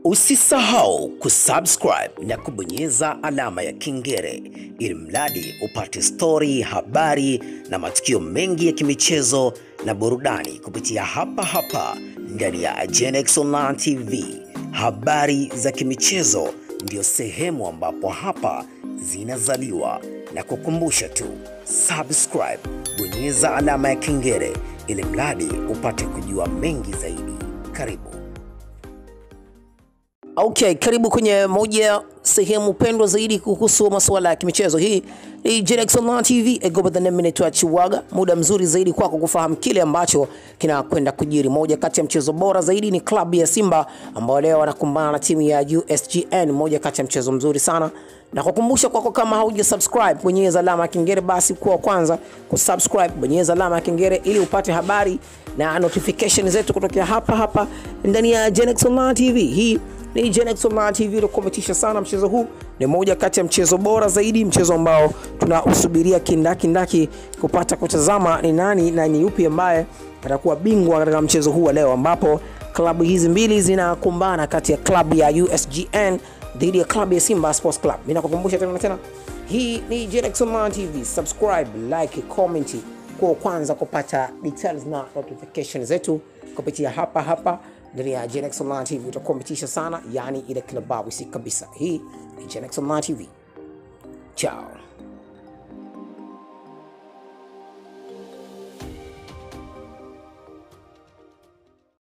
Usisahau kusubscribe na kubonyeza alama ya kengele ili mradi upate stori, habari na matukio mengi ya kimichezo na burudani kupitia hapa hapa ndani ya Genex Online TV. Habari za kimichezo ndio sehemu ambapo hapa zinazaliwa, na kukumbusha tu subscribe, bonyeza alama ya kengele ili mradi upate kujua mengi zaidi. Karibu. Okay, karibu kwenye moja sehemu pendwa zaidi kuhusu masuala ya kimichezo. Hii ni Genex Online TV, I go by the name inaitwa Chiwaga. Muda mzuri zaidi kwako kufahamu kile ambacho kinakwenda kujiri. Moja kati ya mchezo bora zaidi ni klabu ya Simba ambao leo wanakumbana na timu ya USGN, moja kati ya mchezo mzuri sana na kukumbusha kwako, kama hauja subscribe, bonyeza alama ya kengele basi kuwa kwanza kusubscribe, bonyeza alama ya kengele ili upate habari na notification zetu kutokea hapa hapa ndani ya Genex Online TV. Hii ni Genex Online TV iliyokometisha sana mchezo huu. Ni moja kati ya mchezo bora zaidi, mchezo ambao tunausubiria kindakindaki kupata kutazama ni nani na ni yupi ambaye atakuwa bingwa katika mchezo huu wa leo, ambapo klabu hizi mbili zinakumbana kati ya klabu ya USGN dhidi ya klabu ya Simba Sports Club. Mimi nakukumbusha tena na tena, hii ni Genex Online TV. Subscribe, like, comment kwa kwanza kupata details na notification zetu kupitia hapa hapa ndani ya Genex Online TV. Utakuwa umetisha sana, yani ile klababu si kabisa. Hii ni Genex Online TV. Ciao.